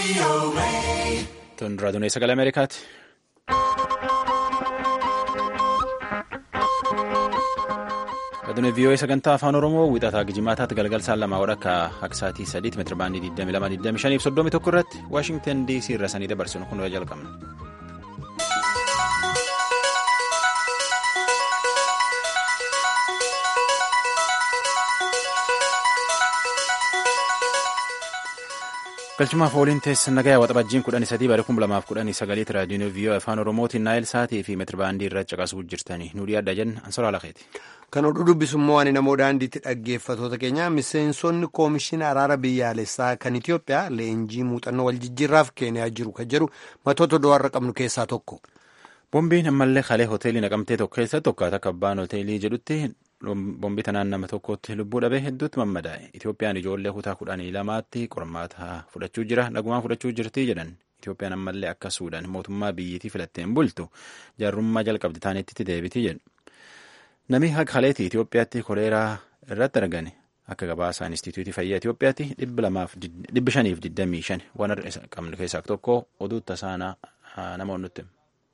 Tun raadiyoo sagalee Ameerikaati. Raadiyoo VOA sagantaa afaan Oromoo wixataa Gijimaataatti galgal saan lamaa akka aksaatii sadiitti meetira baandii 22 fi 31 irratti Waashingtan DC irra sanii dabarsinu kun jalqabna. galchumaaf ooliin teessan nagayaa waxabajjiin kudhanii sadii bara kuma lamaaf kudhanii sagaliitti raadiyoon viiyoo afaan oromootiin naayil saatii fi meetirbaandii irra caqasuu jirtanii nu dhiyaadha jenna ansoraa lakeeti. kan oduu dubbisummoo ani namoo daandiitti dhaggeeffatoota keenya miseensonni koomishina araara biyyaalessaa kan itiyoophiyaa leenjii muuxannoo wal jijjiirraaf keeniyaa jiru kan jedhu matoota do'arra qabnu keessaa tokko. boombiin ammallee kalee hoteelii naqamtee tokko keessa tokkaata akka abbaan hoteelii jedhutti. Boombii tanaan nama tokkotti lubbuu dhabee hedduutti mammadaa'e. Itoophiyaan ijoollee kutaa kudhanii lamaatti qormaata fudhachuu jira. Nagumaan fudhachuu jirti jedhan. Itoophiyaan ammallee akka Suudaan mootummaa biyyittii filatteen bultu jaarrummaa jalqabdi taanetti deebiti jedhu. Namni haqa haleetii Itoophiyaatti koleeraa irratti argame akka gabaasa Inistituutii Fayyaa Itoophiyaatti dhibba shaniif digdamii shan waan qabnu keessaa tokko oduu tasaanaa namoonni nutti.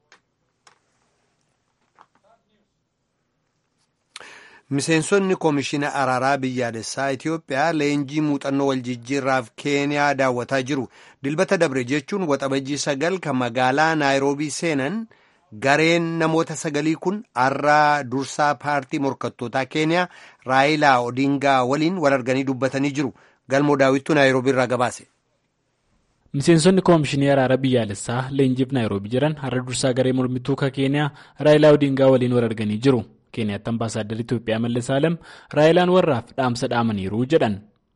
Miseensonni koomishina araaraa biyyaalessaa Itiyoophiyaa leenjii muuxannoo wal jijjiirraaf Keeniyaa daawwataa jiru. Dilbata dabre jechuun waxabajjii sagal kan magaalaa Naayiroobii seenan gareen namoota sagalii kun har'a dursaa paartii morkattootaa Keeniyaa Raayilaa Odingaa waliin wal arganii dubbatanii jiru. Galmoo daawwittuu Naayiroobii irraa gabaase. Miseensonni koomishinii araaraa biyyaalessaa leenjiif Naayiroobii jiran har'a dursaa garee mormituu ka Keeniyaa Raayilaa Odingaa waliin wal arganii jiru. keeniyaatti ambaasaadar ኢትዮጵያ መለስ አለም ራይላን ወራፍ ዳምሰ ዳመኒሩ jedhan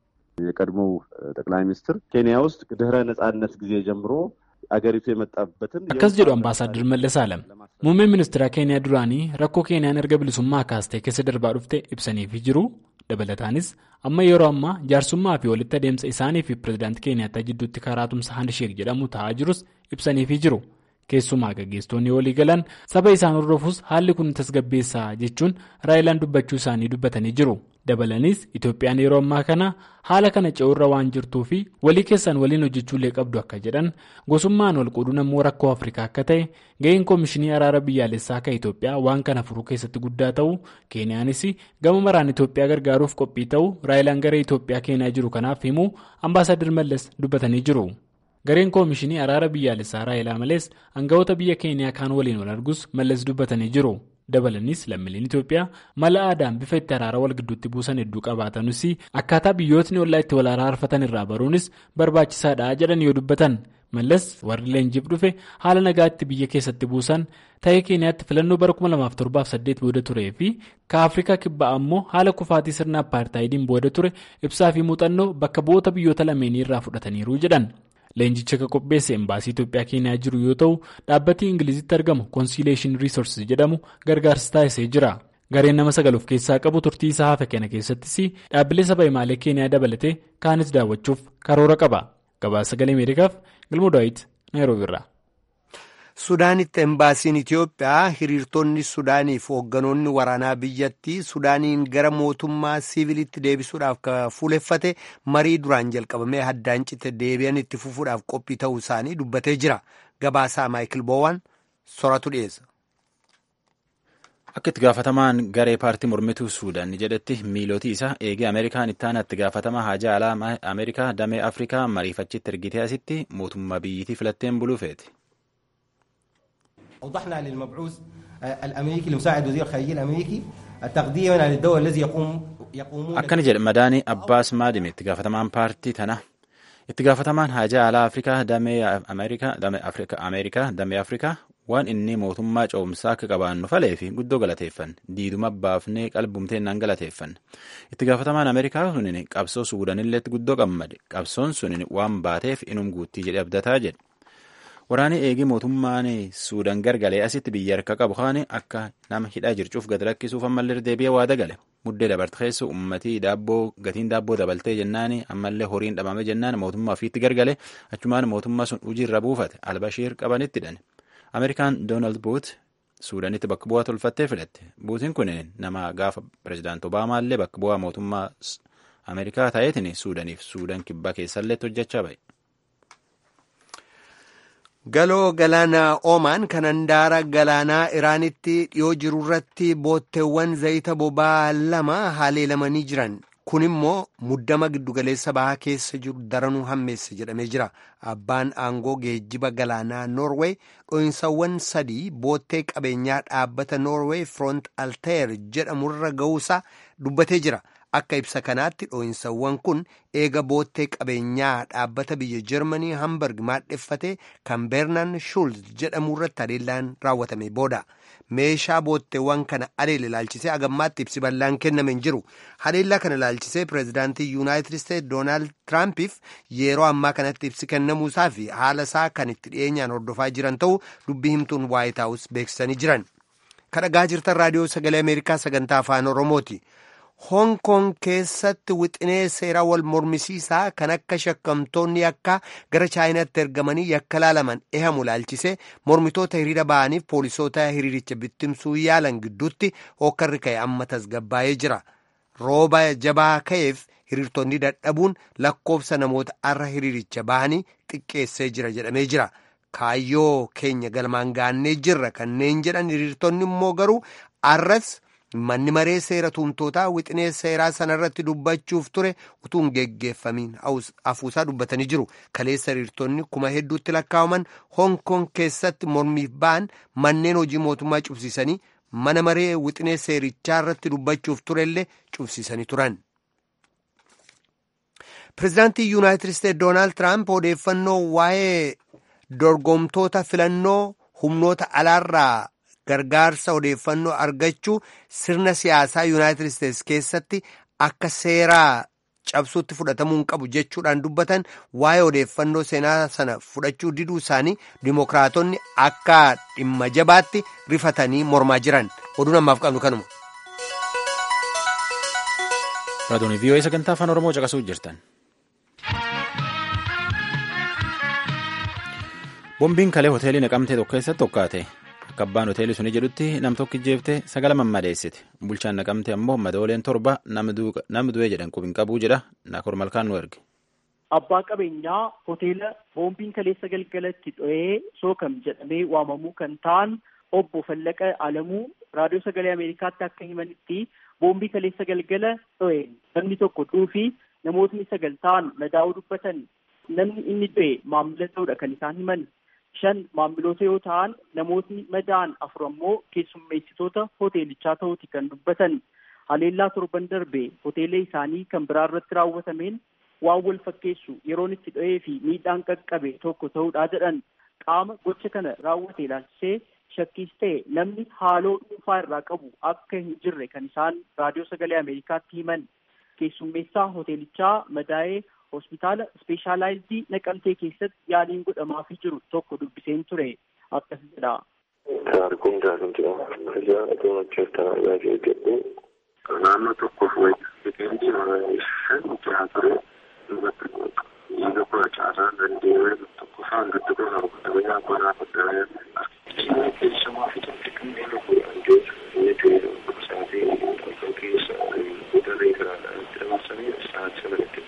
የቀድሞው ጠቅላይ ሚኒስትር ኬንያ ውስጥ ድህረ ነጻነት ጊዜ ጀምሮ አገሪቱ የመጣበትን akkas jedhu ambaasaadar mallas alam muummeen ministeera keeniyaa duraanii rakkoo keeniyaan erga bilisummaa kaastee keessa darbaa dhufte ibsaniifi jiru dabalataanis amma yeroo ammaa jaarsummaa fi walitti adeemsa isaanii fi pirezidaantii keeniyaattaa jidduutti karaa tumsa handisheek jedhamu ta'aa jirus ibsaniifi jiru. keessumaa gaggeessitoonni walii galan saba isaan hordofuus haalli kun tasgabbeessaa jechuun raayilaan dubbachuu isaanii dubbatanii jiru dabalaniis itoophiyaan yeroo ammaa kana haala kana ce'urra waan jirtuu fi walii keessan waliin hojjechuullee qabdu akka jedhan gosummaan wal qooduu ammoo rakkoo afrikaa akka ta'e ga'een koomishinii araara biyyaalessaa akka itoophiyaa waan kana furuu keessatti guddaa ta'uu keeniyaanis gama maraan itoophiyaa gargaaruuf qophii ta'uu raayilaan garee itoophiyaa keeniyaa jiru kanaaf himuu ambaasaadar mallas dubbatanii jiru. gareen koomishinii araara biyyaalessaa raayilaa malees aangawoota biyya keeniyaa kaan waliin wal argus mallas dubbatanii jiru dabalanis lammiileen itoophiyaa mala aadaan bifa itti araara wal gidduutti buusan hedduu qabaatanis akkaataa biyyootni ollaa itti wal araarfatan irraa baruunis barbaachisaadha jedhan yoo dubbatan mallas warri leenjiif dhufe haala nagaatti biyya keessatti buusan ta'ee keeniyaatti filannoo bara 2007 booda turee fi ka afrikaa kibbaa ammoo haala kufaatii sirna appaartaayidiin booda ture ibsaa fi muuxannoo bakka bu'oota biyyoota lameenii irraa fudhataniiru jedhan. leenjicha ka qopheesse embaasii Itoophiyaa keeniyaa jiru yoo ta'u dhaabbatni ingilizitti argamu konsiileeshin riisorsis jedhamu gargaarsa taasisee jira gareen nama sagal of keessaa qabu turtii isaa hafe kana keessattis dhaabbilee saba himaalee keeniyaa dabalatee kaanis daawwachuuf karoora qaba gabaasa sagalee ameerikaaf galmoo daawit naayiroobi irraa. Sudaanitti embaasiin Itiyoophiyaa hiriirtonni Sudaaniif hoogganoonni waraanaa biyyattii Sudaaniin gara mootummaa siivilitti deebisuudhaaf ka fuuleffate marii duraan jalqabamee haddaan cite deebi'an itti fufuudhaaf qophii ta'uu isaanii dubbatee jira. Gabaasaa Maayikil Boowwan soratu dhiyeessa. Akka itti gaafatamaan garee paartii mormituu Suudaan jedhetti miilootii isaa eegee Ameerikaan itti aanu itti gaafatamaa haajaa alaa Ameerikaa damee Afrikaa mariifachitti ergitee asitti mootummaa biyyittii filatteen buluu feeti. أوضحنا للمبعوث الأمريكي لمساعد وزير الخارجية الأمريكي تقديرا للدور الذي يقوم يقومون akkana jedhe madaanii abbaas maadime itti gaafatamaan paartii tana itti gaafatamaan haajaa alaa afrikaa damee ameerikaa damee afrikaa waan inni mootummaa ce'umsaa akka qabaannu falee fi guddoo galateeffanne diiduma baafnee qalbumteennaan galateeffanne itti gaafatamaan ameerikaa sunin qabsoo suudanilleetti guddoo qammade qabsoon sunin waan baateef inum guuttii jedhe abdataa jedhe waraanni eegii mootummaan suudaan gargalee asitti biyya harka qabu kaane akka nama hidhaa jircuuf gad lakkisuuf ammallee deebi'ee waada gale muddee dabarte keessa uummatii daabboo gatiin daabboo dabaltee jennaan ammallee horiin dhabame jennaan mootummaa ofiitti gargale achumaan mootummaa sun hojiirra buufate albashiir qabanitti hidhan ameerikaan doonaald buut suudaanitti bakka bu'aa tolfattee filatte buutiin kun nama gaafa pirezidaant obaamaallee bakka bu'aa mootummaa ameerikaa ta'eetiin suudaaniif suudaan kibbaa keessallee hojjechaa ba'e. Galoo galaanaa Oomaan kan handaara galaanaa Iraanitti dhiyoo jiru irratti bootteewwan zayita boba'aa lama haleelamanii jiran. Kun immoo muddama giddugaleessa bahaa keessa jiru daranuu hammeesse jedhamee jira. Abbaan aangoo geejjiba galaanaa Noorweey dho'insawwan sadii boottee qabeenyaa dhaabbata Noorweey Front Altair jedhamurra ga'uusaa dubbatee jira. Akka ibsa kanaatti dho'insawwan kun eega boottee qabeenyaa dhaabbata biyya Jarmanii Hamburg maadheffate kan Beernan Schulz jedhamu irratti haleellaan raawwatame booda. Meeshaa bootteewwan kana haleele ilaalchisee agammaatti ibsi bal'aan kenname hin jiru. Haleellaa kana ilaalchisee pireezidaantii Yuunaayitid Isteetsi Doonaald Tiraampiif yeroo ammaa kanatti ibsi kennamuusaa fi haala isaa kan itti dhiyeenyaan hordofaa jiran ta'uu dubbii himtuun Waayit Haawus beeksisanii jiran. Kadhagaa jirtan raadiyoo sagalee Ameerikaa sagantaa afaan Oromooti. Hong Kong keessatti wixinee seeraa wal mormisiisaa kan akka shakkamtoonni akka gara chaayinaatti ergamanii yakka laalaman ehamu ilaalchisee mormitoota hiriira ba'aniif poolisoota hiriiricha bittimsuu yaalan gidduutti hokkarri ka'e amma tasgabbaa'ee jira. Rooba jabaa ka'eef hiriirtonni dadhabuun lakkoofsa namoota arra hiriiricha ba'anii xiqqeessee jira jedhamee jira. Kaayyoo keenya galmaan gaannee jirra kanneen jedhan hiriirtonni immoo garuu arras. Manni maree seera tumtootaa wixinee seeraa sanarratti dubbachuuf ture utuu hin geggeeffamiin hafuusaa dubbatanii jiru. Kaleessa hiriirtonni kuma hedduutti lakkaa'aman Hong Kong keessatti mormiif ba'an manneen hojii mootummaa cufsiisanii mana maree wixinee seerichaa irratti dubbachuuf turellee cufsiisanii turan. Pireezidaantii Yuunaayitid Isteetsi Doonaald Tiraamp odeeffannoo waa'ee dorgomtoota filannoo humnoota alaarraa. gargaarsa odeeffannoo argachuu sirna siyaasaa yuunaayitid isteetsi keessatti akka seeraa cabsuutti fudhatamuu hin qabu jechuudhaan dubbatan waa'ee odeeffannoo seenaa sana fudhachuu diduu isaanii dimokiraatonni akka dhimma jabaatti rifatanii mormaa jiran oduun ammaaf qabnu kanuma. Raadiyoon vii'oo sagantaa afaan Oromoo caqasuu jirtan. Boombiin kalee hoteelii naqamtee tokko keessatti tokkaate. Akka abbaan hoteelii suni jedhutti nam tokko jeeftee sagala mammadeessite. Bulchaan naqamte ammoo madooleen torba nama du'ee jedhan qubin qabuu jedha. Naakor malkaan nu erge. Abbaa qabeenyaa hoteela boombiin kaleessa galgalatti dho'ee sookam jedhamee waamamuu kan ta'an obbo Fallaqa Alamuu raadiyoo sagalee Ameerikaatti akka himanitti boombii kaleessa galgala dho'e namni tokko du'uu namootni sagal ta'an madaa'uu dubbatan namni inni dho'e maamila ta'uudha kan isaan himan. shan maamiloota yoo ta'an namootni madaa'an afur ammoo keessummeessitoota hoteelichaa ta'uuti kan dubbatan haleellaa torban darbe hoteela isaanii kan biraa irratti raawwatameen waan wal fakkeessu yeroon itti dho'ee fi miidhaan qaqqabe tokko ta'uudhaa jedhan qaama gocha kana raawwate ilaalchisee shakkiis ta'e namni haaloo dhuunfaa irraa qabu akka hin jirre kan isaan raadiyoo sagalee ameerikaatti himan keessummeessaa hoteelichaa madaa'ee hospitaala ispeeshaalaayizii naqamtee keessatti yaaliin godhamaafii jiru tokko dubbiseen ture akkas jedha. Taarikuun Daanuu jedhama. Ijaa otoo hojjetaa yaaduu jedhu naannoo tokkoof wayii shan jaha ture dubbatti dhiiga kudha caalaa dandeenyee tokko faan gadi gosa rukutamee abbaa fudhatee inni keessumaa fi tokko kanneen lubbuudhaan jiru inni ta'e sa'aatii tokko keessa daree garaadhaan itti dabarsanii sa'aatii sanatti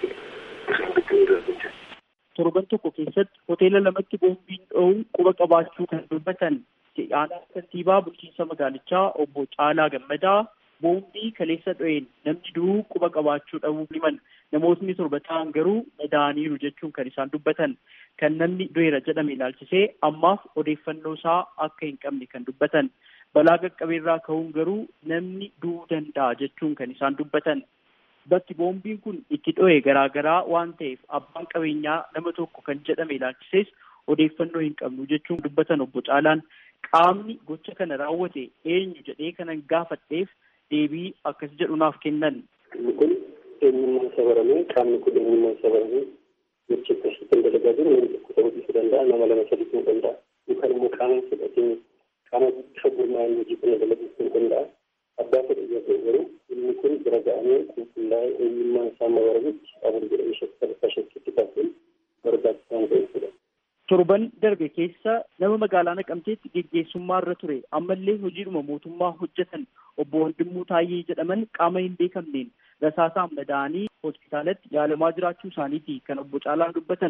torban tokko keessatti hoteela lamatti boombiin dho'uu quba qabaachuu kan dubbatan aanaa kantiibaa bulchiinsa magaalichaa obbo Caalaa Gammadaa boombii kaleessa dho'een namni du'uu quba qabaachuu dhabuu himan namootni torba ta'an garuu madaa'aniiru jechuun kan isaan dubbatan kan namni du'eera jedhame ilaalchisee ammaaf odeeffannoo isaa akka hin qabne kan dubbatan balaa qaqqabeerraa ka'uun garuu namni du'uu danda'a jechuun kan isaan dubbatan. bakki boombiin kun itti dho'e garaagaraa waan ta'eef abbaan qabeenyaa nama tokko kan jedhame ilaalchisees odeeffannoo hin qabnu jechuun dubbatan obbo Caalaan qaamni gocha kana raawwate eenyu jedhee kanan gaafadheef deebii akkas jedhu naaf kennan. Inni kun eenyummaan sabaramee qaamni kun eenyummaan sabaramee gocha akkasii kan dalagaa jiru nama tokko ta'uu dhiisuu danda'a nama lama sadii ta'uu danda'a yookaan immoo qaama fudhatee qaama bifa gurmaa'anii hojii kana dalaguu ta'uu danda'a. abbaa fedhe yoo garuu inni kun bira ga'amee qulqullaa'ee eenyummaan isaa mabaramutti abur jedhamee shakka shakkitti kaasuun barbaachisaa ta'e jechuudha. Torban darbe keessa nama magaalaa Naqamteetti geggeessummaa irra ture ammallee hojiidhuma mootummaa hojjetan obbo Wandimuu Taayyee jedhaman qaama hin beekamneen rasaasaan madaa'anii hospitaalatti yaalamaa jiraachuu isaaniiti kan obbo Caalaan dubbatan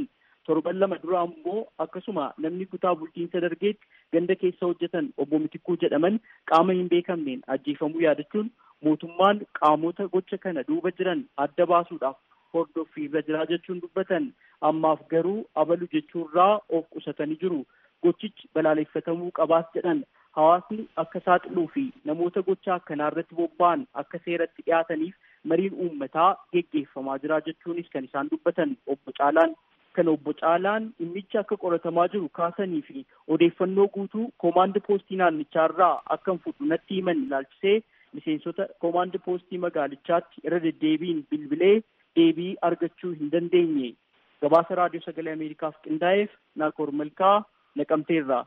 torban lama dura ammoo akkasuma namni kutaa bulchiinsa dargeetti ganda keessa hojjetan obbo Mitikuu jedhaman qaama hin beekamneen ajjeefamuu yaadachuun mootummaan qaamota gocha kana duuba jiran adda baasuudhaaf hordoffii irra jiraa jechuun dubbatan ammaaf garuu abalu jechuurraa of qusatanii jiru gochichi balaaleffatamuu qabaas jedhan hawaasni akka saaxiluu fi namoota gocha akkanaa irratti bobba'an akka seeratti dhiyaataniif mariin uummataa geggeeffamaa jira jechuunis kan isaan dubbatan obbo Caalaan kan obbo Caalaan dhimmicha akka qoratamaa jiru kaasanii fi odeeffannoo guutuu koomaandi poostii naannichaarraa akkan fudhu natti himan ilaalchisee miseensota koomaandi poostii magaalichaatti irra deddeebiin bilbilee deebii argachuu hin dandeenye gabaasa raadiyoo sagalee ameerikaaf qindaa'eef naakoor malkaa naqamteerraa.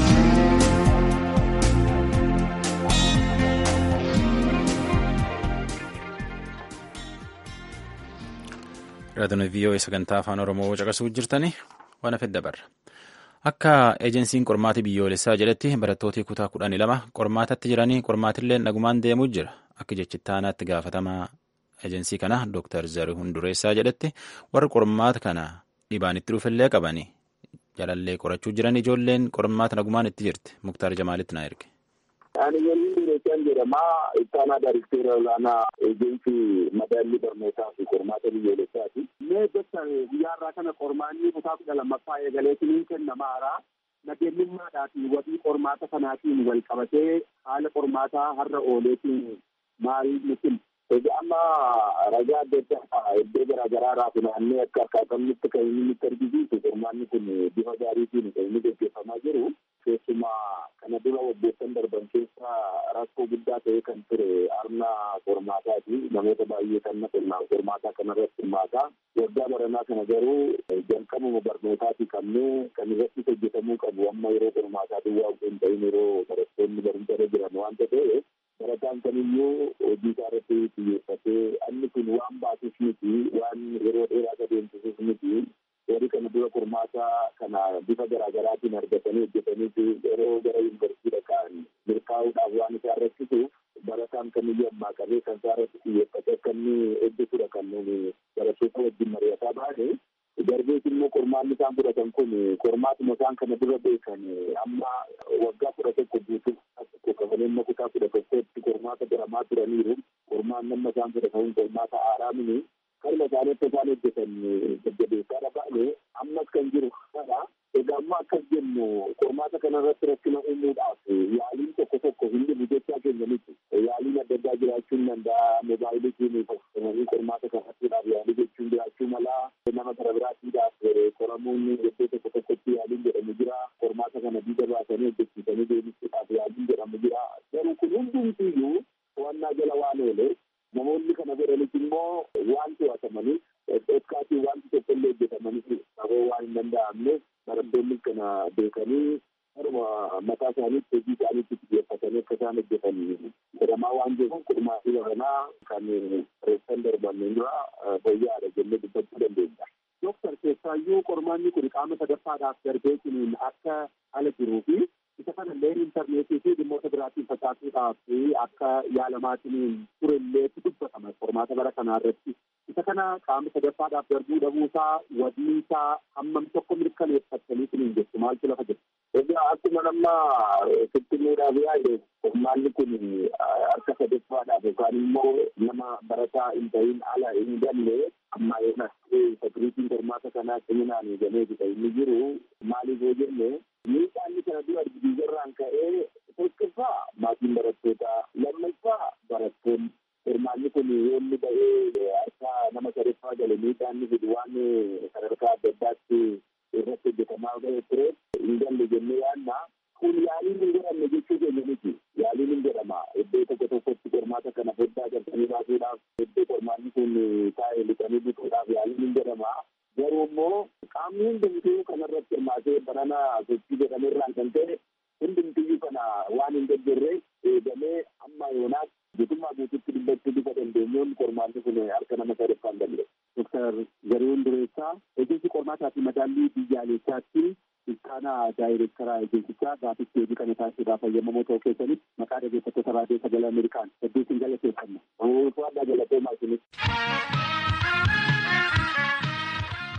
Raadiyoo VOA sagantaa afaan Oromoo caqasuu jirtanii waan hafe dabarra. Akka eejensiin qormaatii biyyoolessaa jedhetti barattooti kutaa kudhanii lama qormaatatti jiranii qormaatillee nagumaan deemuu jira. Akka jechittaanaatti gaafatamaa eejensii kana Dr. Zarihuun Dureessaa jedhetti warri qormaata kana dhibaan itti dhufillee qabanii jalallee qorachuu jiran ijoolleen qormaata nagumaan itti jirti. Muktaar Jamaalitti na erge. Ani waliin Dureessaan jedhama. Ittaanaa Daariktera olaanaa eejensii madaallii barnootaa fi qormaata biyyoolessaati. Mee gosa guyyaarraa kana qormaanni kutaa kudha lammaffaa eegaleetiin kennamaara. Nageenyummaadhaa fi wabii qormaata kanaatiin wal qabatee haala qormaataa har'a ooleetiin maal nuti Egaa amma ragaa adda addaa iddoo garaa garaarraa funaannee akka akkaatamnitti kan inni nutti argisiisu qormaanni kun bifa gaariitiin kan inni gaggeeffamaa jiru. Keessumaa kana dura waggoottan darban keessa rakkoo guddaa ta'e kan ture arna qormaataati. Namoota baay'ee kan naqonnaan qormaataa kanarratti hirmaataa. Waggaa baranaa kana garuu jalqabuma barnootaati qabnee kan irratti hojjetamuu qabu amma yeroo qormaataa duwwaa hin ta'in yeroo barattoonni barumsa irra jiran waanta ta'e barataan kamiyyuu hojii isaa irratti xiyyeeffatee inni kun waan baasus miti waan yeroo dheeraa adeemsisus miti warri kana dura qormaata kana bifa garaagaraatiin argatanii hojjetanii yeroo gara yuunivarsiitii dhaqan milkaa'uudhaaf waan isaa rakkisuuf barataan kamiyyuu ammaa qabee kan isaa irratti xiyyeeffate akka inni hojjetudha kan nuni barattoota wajjin mari'ataa baane darbees immoo qormaanni isaan fudhatan kun qormaatuma isaan kana dura beekan amma waggaa kudha tokko guutuu tokko kafaleen kutaa kudha tokkotti qormaata baramaa turaniiru qormaan nama isaan fudhatan qormaata haaraa mini kalma isaanii akka isaan hojjetan jajjabeessaa baane ammas kan jiru kana egaa amma akkas jennu qormaata kana irratti rakkina uumuudhaaf yaaliin tokko tokko hin dhibu jechaa keenya miti yaaliin adda addaa jiraachuu ni danda'a moobaayilitiin fayyadamanii qormaata kanarrattiidhaaf yaalii jechuun jiraachuu malaa nama gara biraatiidhaaf qoramuun iddoo tokko tokkotti yaaliin jedhamu jira qormaata kana diida baasanii hojjechiisanii deebisuudhaaf yaaliin jedhamu jira garuu kun hundumtiyyuu to'annaa jala waan oole namoonni kana godhanis immoo waan to'atamaniif dhokkaatiin wanti tokko illee hojjetamaniif qaboo waan hin danda'amne barattoonni kana beekanii haruma mataa isaaniitti hojii isaaniitti xiyyeeffatanii akka isaan hojjetan jedhamaa waan jiruuf qormaatii baranaa kan reessan darban dura fayyaadha jennee dubbachuu dandeenya. Dooktar keessaayyuu qormaanni kun qaama sadaffaadhaaf darbeetiin akka ala jiruu fi isa kana illee intarneetii fi dhimmoota biraatiin facaasuudhaaf akka yaalamaatiin turellee dubbatama qormaata bara kanaa irratti. Isa kana qaama sadaffaadhaaf darbuu dhabuusaa wadiinsaa hammam tokko mirkaneeffattaniitiin hin jettu maaltu lafa jirtu. Egaa akkuma nama fittimuudhaaf yaade qormaanni kun harka sadaffaadhaaf yookaan immoo nama barataa hin ta'in ala hin galle amma yoo sakiriitiin qormaata kanaa ciminaan eegamee jira inni jiru maaliif yoo jenne miidhaan kana dura biyyarraan ka'ee tokkoffaa maatiin barattootaa lammaffaa barattoonni qormaanni kun yoo inni ba'ee harka nama sadaffaa gale miidhaan inni fidu waan sadarkaa adda addaatti irratti hojjetamaa ba'ee ture hin galle jennee yaadna kun yaaliin hin godhamne jechuu keenya miti yaaliin hin godhama iddoo tokko tokkotti qormaata kana foddaa galchanii baasuudhaaf iddoo qormaanni kun taa'ee lixanii bituudhaaf yaaliin hin godhama garuu immoo qaamni hundumtuu kanarratti hirmaatee barana sochii jedhamerraan kan ta'e hundumtiyyuu kana waan hin deeggarre eegamee amma yoonaas guutummaa guututti dubbachuu bifa dandeenyuun qormaanni kun harka nama sadaffaan galle. Doktar Zarihuun Dureessaa ejensi qormaataa fi madaallii biyyaalessaatti ittaanaa daayireektaraa ejensichaa gaafitti deebii kana taasisuudhaaf fayyadamoo ta'uu keessaniif maqaa dhaggeeffattoota raadiyoo sagalee Ameerikaan hedduu isin galateeffanna. Namoota addaa galatoomaa isinis.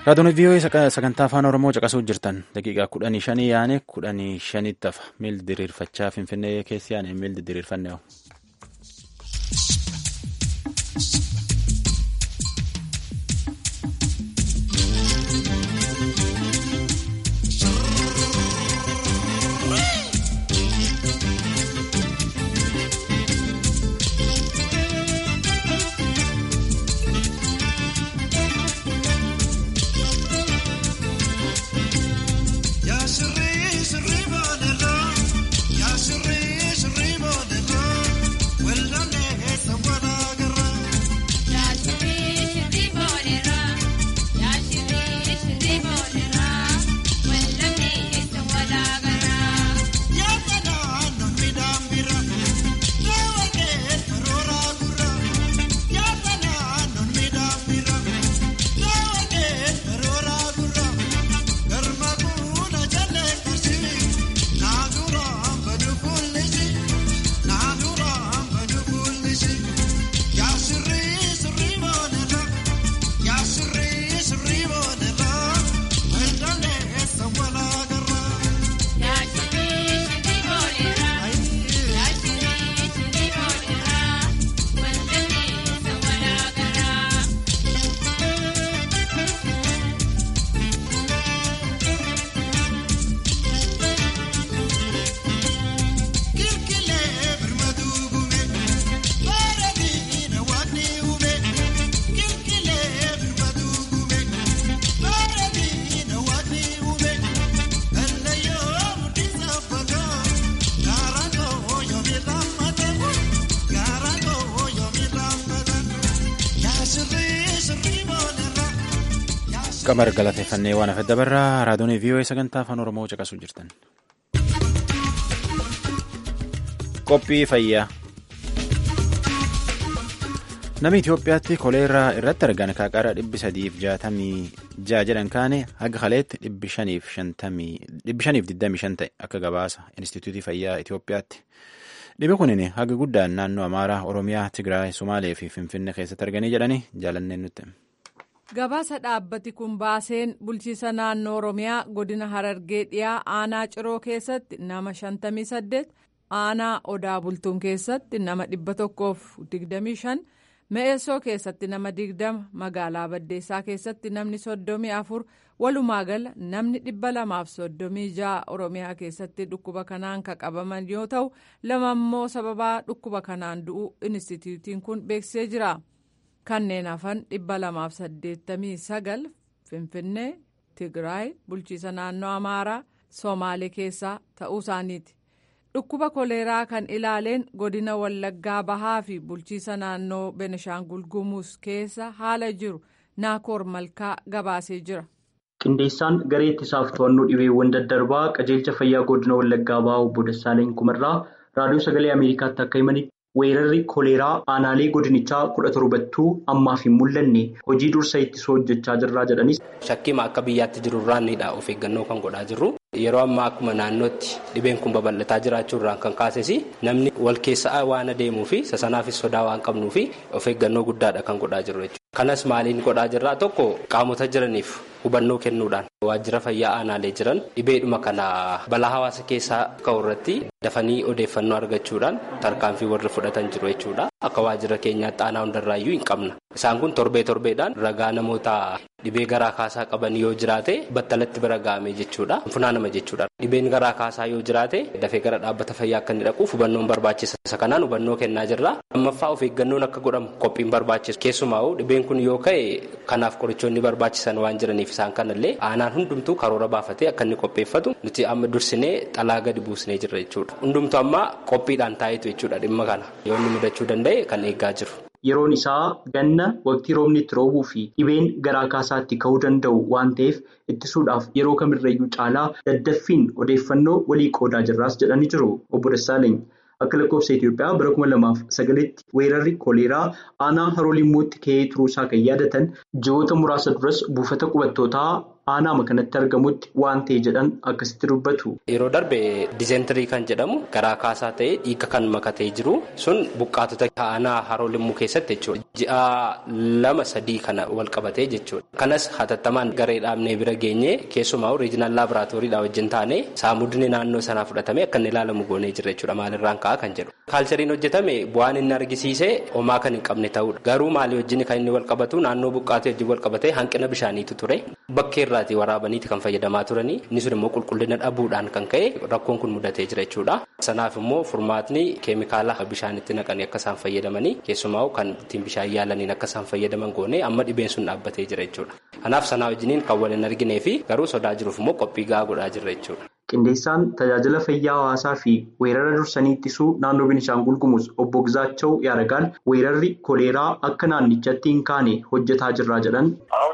Raadiyoon vii'oo sagantaa afaan Oromoo caqasuu jirtan daqiiqaa kudhanii shanii yaane kudhanii shanitti hafa miil diriirfachaa finfinnee keessi yaane miil diriirfanne qamar galateeffannee waan hafe dabarraa raadiyoon vii'oo sagantaa afaan oromoo caqasuu jirtan. qophii fayyaa namni Itoophiyaatti koleeraa irratti argan kaaqara dhibbi sadiif jaatamii ja'a jedhan kaane haga kaleetti dhibbi shaniif digdamii shan ta'e akka gabaasa Inistituutii Fayyaa Itoophiyaatti. Dhibbi kunin haga guddaan naannoo Amaaraa, Oromiyaa, Tigraay, Sumaalee fi Finfinnee keessatti arganii jedhanii jaalanneen nutti. Gabaasa dhaabbati kun baaseen bulchiisa naannoo Oromiyaa godina Harargee dhiyaa aanaa Ciroo keessatti nama 58 aanaa Odaa Bultuun keessatti nama 125 Me'eessoo keessatti nama 20 magaalaa Baddeessaa keessatti namni 34 walumaa gala namni 236 Oromiyaa keessatti dhukkuba kanaan kan qabaman yoo ta'u lama immoo sababaa dhukkuba kanaan du'uu inistituutiin kun beeksisee jira. kanneen hafan 289 finfinnee tigraay bulchiisa naannoo amaaraa soomaalee keessaa ta'uu isaaniiti dhukkuba koleeraa kan ilaaleen godina wallaggaa bahaa fi bulchiisa naannoo benishaangul gumuus keessa haala jiru naakoor malkaa gabaasee jira. qindeessaan garee ittisaaf to'annoo dhibeewwan daddarbaa qajeelcha fayyaa godina wallaggaa bahaa obbo Dassaaleen Kumarraa raadiyoo sagalee ameerikaatti akka himanitti. weerarri koleeraa aanaalee godinichaa kudha torbattuu ammaaf hin mul'anne hojii dursa ittisuu hojjechaa jirraa jedhanis. Shakkiima akka biyyaatti jiru irraanidha of eeggannoo kan godhaa jirru. Yeroo ammaa akkuma naannootti dhibeen kun babal'ataa jiraachuu irraan kan kaases namni wal keessa waan adeemuu fi sasanaafis sodaa waan qabnuu fi of eeggannoo guddaadha kan godhaa jirru jechuudha. Kanas maaliin godhaa jirraa tokko qaamota jiraniif hubannoo kennuudhaan waajjira fayyaa aanaalee jiran dhibeedhuma kana balaa hawaasa keessaa ka'u irratti dafanii odeeffannoo argachuudhaan tarkaanfii warri fudhatan jiru jechuudha. Akka waajjira keenyaatti aanaa hundarraayyuu hin qabna. Isaan kun torbee torbeedhaan ragaa namoota dhibee garaa kaasaa qaban yoo jiraate battalatti bira ga'ame jechuudha. Funaanama jechuudha. Dhibeen garaa kaasaa yoo jiraate dafee gara dhaabbata fayyaa akka inni dhaquuf hubannoon barbaachisa. Isa kanaan hubannoo kennaa jirra. Lammaffaa of eeggannoon akka godhamu qophiin barbaachisu. Keessumaa'u dhibeen kun yoo ka'e kanaaf qorichoonni barbaachisan waan jiraniif isaan kanallee aanaan hundumtuu karoora baafatee akka inni qopheeffatu nuti amma dursinee xalaa gadi buusnee jirra jechuudha. Hundumtuu amma qophiidhaan taa'etu jechuudha dhimma kana yoo inni mudachuu danda'e kan eeggaa jiru. Yeroon isaa ganna waqtii roobni itti roobuu fi dhibeen garaa kaasaatti ka'uu danda'u waan ta'eef ittisuudhaaf yeroo kamirrayyuu caalaa daddaffiin odeeffannoo walii qoodaa jirraas jedhanii jiru obbo Dassaaleny. Akka lakkoofsa Itoophiyaa bara kuma lamaaf sagalitti weerarri koleeraa aanaa haroo limmootti ka'ee turuusaa kan yaadatan ji'oota muraasa duras buufata qubattootaa aanaama kanatti argamutti waan ta'e jedhan akkasitti dubbatu. Yeroo darbe diizentirii kan jedhamu garaa kaasaa ta'ee dhiiga kan makatee jiru sun buqqaatota aanaa haroo limmuu keessatti jechuudha. Ji'a lama sadii kana wal qabatee jechuudha. Kanas hatattamaan garee dhaabnee bira geenye keessumaa oriijinaal laaboraatooriidha wajjin taane saamudni naannoo sanaa fudhatame akka inni ilaalamu goonee jira jechuudha maalirraan ka'a kan jedhu. Kaalchariin hojjetame bu'aan inni argisiise homaa kan hin qabne ta'udha. Garuu maalii wajjin kan inni wal qabatu naannoo buqqaatee wajjin wal qabatee hanqina bishaaniitu ture. Bakkee irraatii waraabaniiti kan fayyadamaa turanii inni sun immoo qulqullina dhabuudhaan kan ka'e rakkoon kun mudatee jira jechuudha. Sanaaf immoo furmaatni keemikaala bishaanitti naqanii akka isaan fayyadamanii keessumaa kan ittiin bishaan yaalaniin akka isaan fayyadaman goone amma dhibeen sun dhaabbatee jira jechuudha. Kanaaf sanaa wajjiniin kan wal hin arginee fi garuu sodaa jiruuf immoo qophii gahaa godhaa jirra jechuudha. Qindeessaan tajaajila fayyaa hawaasaa fi weerara dursanii ittisuu naannoo Beenishaangul Gumuz obbo Gizaachoo Yaaragaan weerarri koleeraa akka naannichatti hin kaane hojjetaa jirraa jedhan.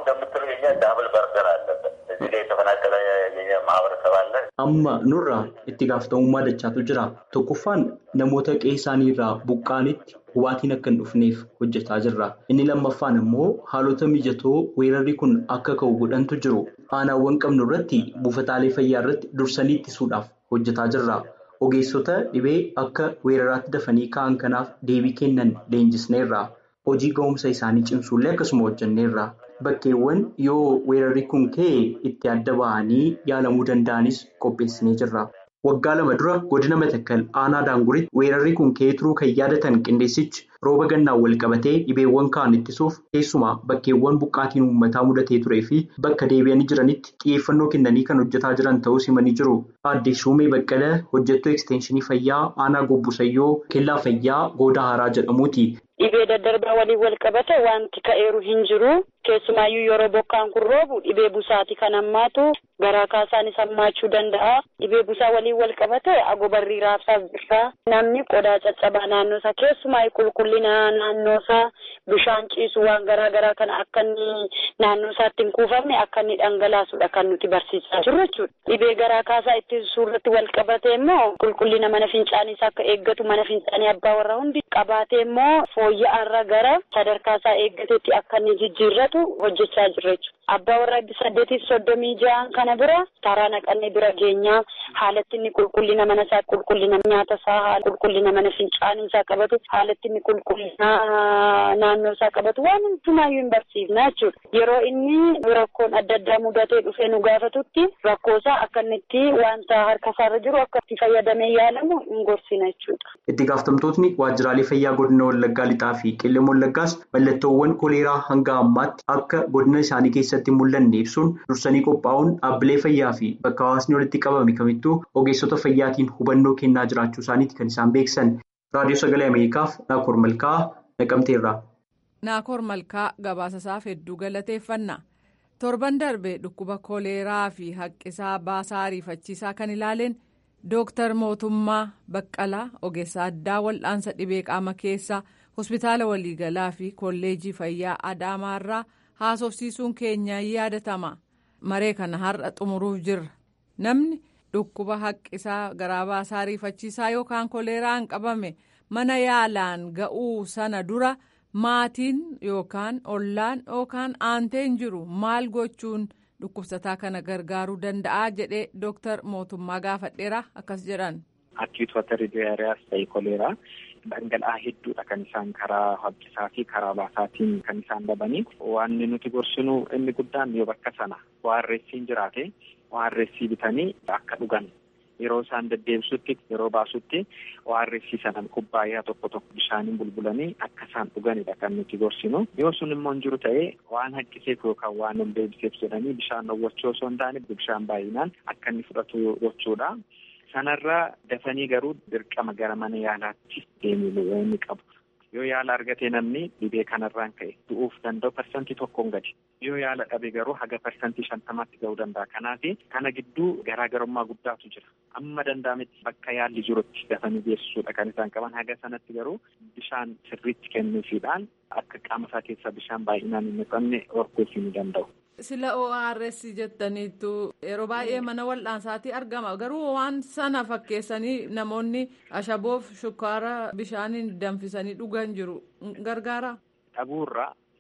Amma nurraa itti gaafatamummaa dachaatu jira. Tokkoffaan namoota qe'ee isaanii irraa buqqaanitti hubaatiin akka hin dhufneef hojjetaa jirra. Inni lammaffaan immoo haalota mijatoo weerarri kun akka ka'u godhantu jiru. Aanaawwan qabnu irratti buufataalee fayyaa irratti dursanii ittisuudhaaf hojjetaa jirra. Ogeessota dhibee akka weeraraatti dafanii ka'an kanaaf deebii kennan leenjisneerra. Hojii ga'umsa isaanii cimsuullee akkasuma hojjenneerra. Bakkeewwan yoo weerarri kun ka'e itti adda ba'anii yaalamuu danda'anis qopheessinee jirra. Waggaa lama dura godina Matakkal aanaa Daanguritti weerarri kun ka'ee turuu kan yaadatan qindeessichi rooba gannaan wal qabatee dhibeewwan ka'an ittisuuf keessumaa bakkeewwan buqqaatiin uummataa mudatee turee fi bakka deebi'anii jiranitti xiyyeeffannoo kennanii kan hojjetaa jiran ta'uu himanii jiru. Aadde Shuumee Baqqalee hojjettuu ekstenshinii fayyaa aanaa Gobbusayyoo kellaa fayyaa Goodaa Haaraa jedhamuuti. Dhibee daddarbaa waliin wal qabate wanti ka'eeru hin jiru. Keessumaayyuu yeroo bokkaan kun roobu dhibee busaati kan hammaatu garaa kaasaanis hammaachuu danda'a. Dhibee busaa waliin wal qabate agobarrii raabsaaf birraa namni qodaa caccabaa naannoo isaa keessumaa qulqullina naannoo isaa bishaan ciisu waan garaa garaa kana akka inni naannoo isaatti hin kuufamne akka inni dhangalaasudha kan nuti barsiisaa jirru jechuudha. Dhibee garaa kaasaa ittisuu irratti wal qabate immoo qulqullina mana fincaaniis akka eeggatu mana fincaanii abbaa warra hundi qabaate immoo fooyya'aarra gara sadarkaa isaa eeggateetti akka inni jijjiirratu hojjechaa jirra jechuudha. Abbaa warra saddeetiif soddomii ja'an kana bira karaa naqannee bira geenyaa haalatti inni qulqullina mana isaa qulqullina nyaata isaa haala qulqullina mana fincaanii isaa qabatu haalatti inni qulqullina naannoo isaa qabatu waan hundumaayyuu hin barsiifna jechuudha. Yeroo inni rakkoon adda addaa mudatee dhufee nu gaafatutti rakkoo isaa akka inni itti wanta harka isaarra jiru akka itti fayyadamee yaalamu hin gorsina jechuudha. Itti gaafatamtootni waajjiraalee fayyaa godina Wallaggaa lixaa fi qellem Wallaggaas mallattoowwan koleeraa hanga ammaatti akka godina isaanii keessatti mul'anne ibsuun dursanii qophaa'uun dhaabbilee fayyaa fi bakka hawaasni walitti qabame kamittuu ogeessota fayyaatiin hubannoo kennaa jiraachuu isaaniiti kan isaan beeksisan. Raadiyoo Sagalee Ameerikaaf Naakoor Malkaa naqamteerra. Naakoor Malkaa gabaasasaaf hedduu galateeffanna. Torban darbe dhukkuba koleeraa fi haqqisaa baasaa ariifachiisaa kan ilaaleen Dooktar Mootummaa Baqqalaa ogeessa addaa wal'aansa dhibee qaama keessaa hospitaala waliigalaa fi kolleejii fayyaa Adaamaarraa haasofsiisuun keenya yaadatama. Maree kana har'a xumuruuf jirra. Namni dhukkuba haqqisaa garaa baasaa ariifachiisaa yookaan koleeraan qabame mana yaalaan ga'uu sana dura maatiin yookaan ollaan yookaan aanteen jiru maal gochuun. dhukkubsataa kana gargaaruu danda'a jedhee dooktar mootummaa gaafadheera akkas jedhan. Akkiitu wata diyaariyaas ta'e koleeraa dhangala'aa hedduudha kan isaan karaa haqqisaa fi karaa baasaatiin kan isaan dhabanii waan nuti gorsinu inni guddaan yoo bakka sana waarreessiin jiraate waarreessii bitanii akka dhugan yeroo isaan deddeebisutti yeroo baasutti waarreessii sana kubbaayyaa tokko tokko bishaaniin bulbulanii akka isaan dhuganidha kan nuti gorsinu yoo sun immoo hin jiru ta'ee waan haqqiseef yookaan waan ol deebiseef jedhanii bishaan dhowwachuu osoo hin taane bishaan baay'inaan akka inni fudhatu gochuudha. Sanarraa dafanii garuu dirqama gara mana yaalaatti deemuu inni qabu. Yoo yaala argate namni dhibee kanarraan ka'e du'uuf danda'u parsantii tokkoon gadi. Yoo yaala dhabe garuu haga parsantii shantamaatti ga'uu danda'a. Kanaaf kana gidduu garaagarummaa guddaatu jira. Amma danda'ametti bakka yaalli jirutti dafanii geessisuudha kan isaan qaban. Haga sanatti garuu bishaan sirriitti kennuufiidhaan akka qaama isaa keessaa bishaan baay'inaan hin naqamne horkuufii ni danda'u. Sila ORS jettaniitu yeroo baay'ee mana wal'aansaatti argama garuu waan sana fakkeessanii namoonni ashaboof shukkaara bishaaniin danfisanii dhugan jiru gargaara. Dhabuurraa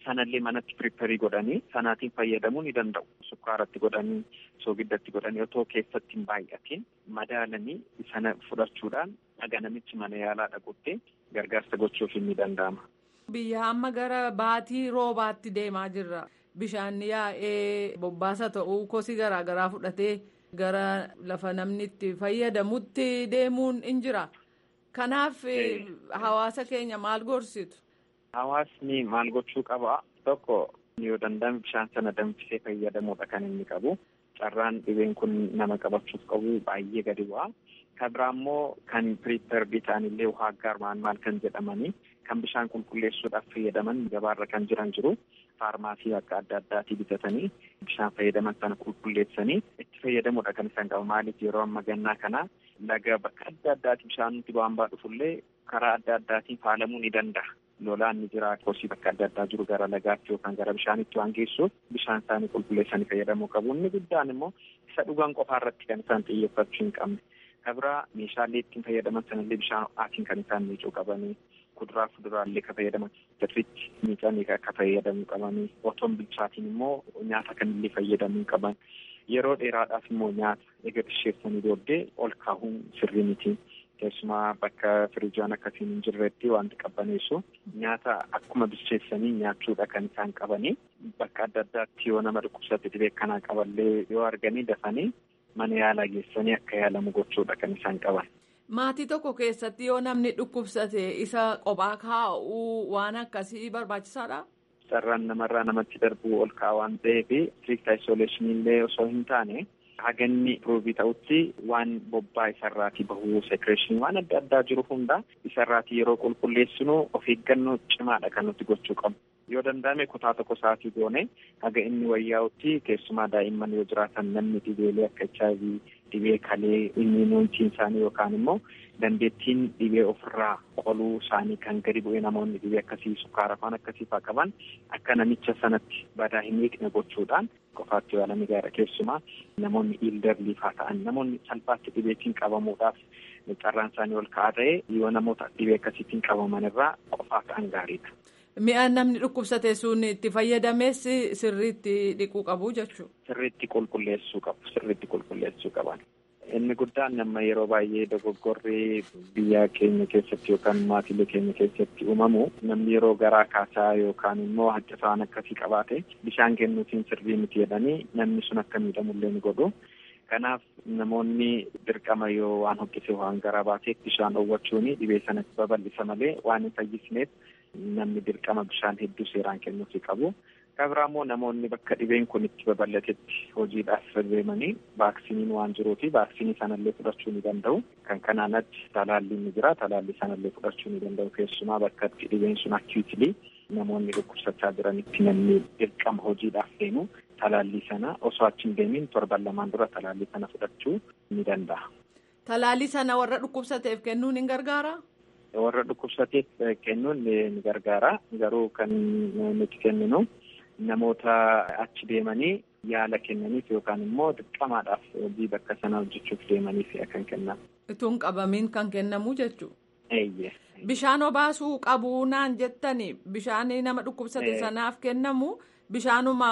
sanallee manatti piriperii godhanii sanaatiin fayyadamuu ni danda'u. Sukkaaratti godhanii soogiddatti godhanii otoo keessatti hin baay'atiin madaalanii sana fudhachuudhaan dhaga namichi mana yaalaa dhaqutti gargaarsa gochuuf ni danda'ama. Biyya amma gara baatii roobaatti deemaa jirra. Bishaan yaa'ee bobbaasa ta'uu kosii garaagaraa fudhatee gara lafa namni itti fayyadamutti deemuun in jira. Kanaaf hawaasa keenya maal gorsitu? Hawaasni maal gochuu qaba? Tokko yoo danda'ame bishaan sana danfisee fayyadamuudha kan inni qabu. Carraan dhibeen kun nama qabachuuf qabu baay'ee gadi bu'a. Kan biraa immoo kan piriiperbii ta'anillee waa aggaarmaan maal kan jedhamanii kan bishaan qulqulleessuudhaaf fayyadaman gabaarra kan jiran jiru. Faarmaasii akka adda addaatii bitatanii bishaan fayyadaman sana qulqulleessanii itti fayyadamuudha kan isaan qabu. Maaliif yeroo amma gannaa kana laga bakka adda addaati bishaan nuti waan baa dhufullee karaa adda addaatiin faalamuu ni danda'a. Lolaan ni jira kosii bakka adda addaa jiru gara lagaatti yookaan gara bishaanitti waan geessuuf bishaan isaanii qulqulleessanii fayyadamuu qabu. Inni guddaan immoo isa dhugan qofaa irratti kan isaan xiyyeeffachuu hin qabne. Kabira meeshaalee ittiin fayyadaman sanallee bishaan ho'aatiin kan isaan miicuu qabanii kuduraa fuduraallee kan fayyadaman sirriitti miicanii akka fayyadamuu qabanii otoo hin bilchaatiin immoo nyaata kanillee fayyadamuu qaban. Yeroo dheeraadhaaf immoo nyaata egaa bisheessanii booddee ol kaa'uun sirrii miti. Keessumaa bakka firiijaan akkasiin hin jirretti wanti qabbaneessu nyaata akkuma bilcheessanii nyaachuudha kan isaan qabanii bakka adda addaatti yoo nama dhukkubsate dhibee kanaa qaballee yoo arganii dafanii mana yaalaa geessanii akka yaalamu gochuudha kan isaan qaban. Maatii tokko keessatti yoo namni dhukkubsate isa qophaa kaa'uu waan akkasii barbaachisaadha. Carraan namarraa namatti darbuu ol kaa'aa waan ta'eef strict isolation illee osoo hin taane haganni piroobii ta'utti waan bobbaa isarraatii bahuu sekireeshinii waan adda addaa jiru hunda isarraatii yeroo qulqulleessinu of eeggannoo cimaadha kan nuti gochuu qabu. Yoo danda'ame kutaa tokko sa'aatii goone haga inni wayyaa'utti keessumaa daa'imman yoo jiraatan namni dhibeelee akka HIV dhibee kalee immuunitiin isaanii yookaan immoo dandeettiin dhibee ofirraa qoluu isaanii kan gadi bu'e namoonni dhibee akkasii sukkaara afaan akkasii fa'aa qaban akka namicha sanatti badaa hin eegne gochuudhaan qofaatti yaalanii gaara keessumaa namoonni iildarlii fa'aa ta'an namoonni salphaatti dhibeetiin qabamuudhaaf carraan isaanii ol ka'aa ta'e yoo namoota dhibee akkasiitiin qabaman irraa qofaa ta'an gaariidha. Mi'a namni dhukkubsate sun itti fayyadames sirriitti dhiquu qabu jechuudha. Sirriitti qulqulleessuu qabu. Sirriitti qulqulleessuu qaban. Inni guddaan nama yeroo baay'ee dogoggorri biyya keenya keessatti yookaan maatiilee keenya keessatti uumamu namni yeroo garaa kaasaa yookaan immoo haccasaan akkasii qabaate bishaan kennuutiin sirrii miti jedhanii namni sun akka miidhamullee ni godhu. Kanaaf namoonni dirqama yoo waan hoqqise waan garaa baaseef bishaan dhoowwachuun dhibee sanatti babal'isa malee waan hin fayyisneef namni dirqama bishaan hedduu seeraan kennuufi qabu. Kan biraa immoo namoonni bakka dhibeen kun itti babal'atetti hojiidhaaf deemanii vaaksiniin waan jiruufi vaaksiniin sanallee fudhachuu ni danda'u. Kan kanaanatti talaalliin ni jira. Talaallii sanallee fudhachuu ni danda'u. Keessumaa bakka itti dhibeen sun akkiitilii namoonni dhukkubsachaa jiranitti namni dirqama hojiidhaaf deemu talaallii sana osoo achi hin deemin torban lamaan dura talaallii sana fudhachuu ni danda'a. Talaallii sana warra dhukkubsateef kennuun ni gargaara? Warra dhukkubsateef kennuun ni gargaara. Garuu kan nuti kenninu namoota achi deemanii yaala kennaniif yookaan immoo dirqamaadhaaf hojii bakka sana hojjechuuf deemaniif kan kennamu. Ituun qabamiin kan kennamu jechuudha. Eeyyee. Bishaan obaasuu qabu naan jettani bishaan nama dhukkubsate sanaaf kennamu bishaanuma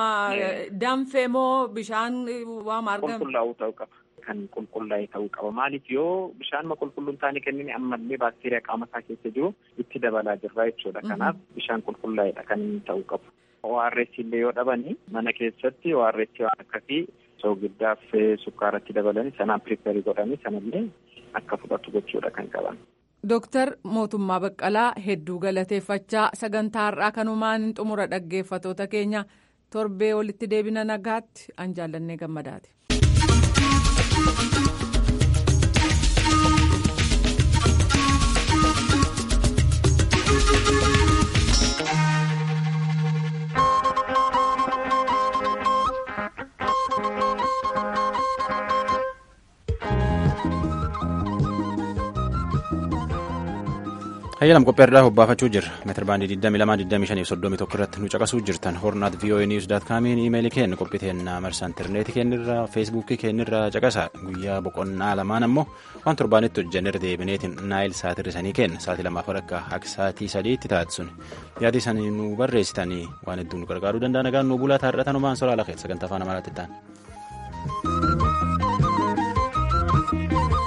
danfee moo bishaan waan argamu. Qulqullaa'uu ta'uu qaba. Kan qulqullaa'e ta'uu qaba. Maaliif yoo bishaanuma qulqulluu hin taane kennine ammallee baakteeriyaa qaama isaa keessa jiru itti dabalaa jirra jechuudha. Kanaaf bishaan qulqullaa'edha kan inni ta'uu qabu. ORS illee yoo dhabani mana keessatti ORS waan akkasii soogiddaaf sukkaaratti dabalanii sanaan piriperii godhanii sanallee akka fudhatu gochuudha kan qaban. Dooktar Mootummaa Baqqalaa hedduu galateeffachaa sagantaa har'aa kanumaan xumura dhaggeeffatoota keenya torbee walitti deebina nagaatti an jaallannee gammadaati. Hayyalam qopheerraa hobbaafachuu jirra. Meetir baandii 22,25,31 irratti nu caqasuu jirtan. Hornaat VOA News daat kaamiin iimeelii keenya qophii teennaa marsaa intarneetii keenyarraa feesbuukii keenyarraa caqasa. Guyyaa boqonnaa lamaan ammoo waan torbaanitti hojjannee deebineetiin naayil saatirrisanii kenna. Saatii lamaaf akka akka saatii sadiitti taate sun. Yaada isaanii nu barreessitanii waan hedduu nu gargaaruu danda'a. Nagaan nu bulaa taarratan homaan soraa lafa sagantaa afaan amaaraatti ta'an.